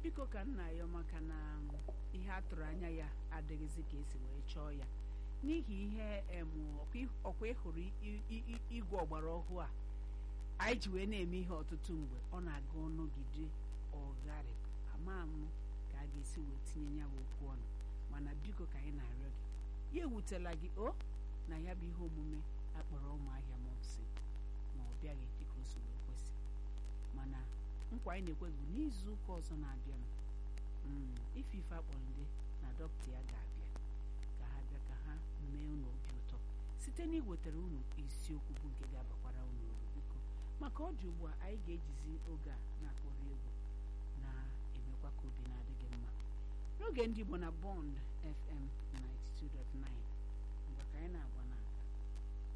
biko ka nna ya maka na ihe a tụrụ anya ya adịghịzi ka esi wee chọọ ya n'ihi ihe em ọkwa ịhụrụ i- i- i- igwe ọgbara ọhụụ a anyị ji wee na-eme ihe ọtụtụ mgbe ọ na-aga ọnụgide ọgharị ama m ka a ga-esi wee tinye ya bụ okwu ọnụ mana biko ka anyị na-arịọ gị ya ewutela gị o na ya bụ ihe omume akpọrọ ụmụahịa mọpsi ma ọ bịaghị dịka o si wee kwesị mana nkwa anyị na-ekwe bụ n'izu ụka ọzọ na-abịanụ mm, ife ife akpọrọ ndị na dọkịta ya ga-abịa ka ha bịa ka ha mee unu obi ụtọ site na iwetara unu isiokwu bụ nke ga-abakwara unu uru biko maka ọ dị ugbu a anyị ga-ejizi oge a na-akpọrọ egwu na-emekwa ka obi na-adị gị mma n'oge ndị Igbo na Bond FM 92.9 mgbe ka anyị na-agba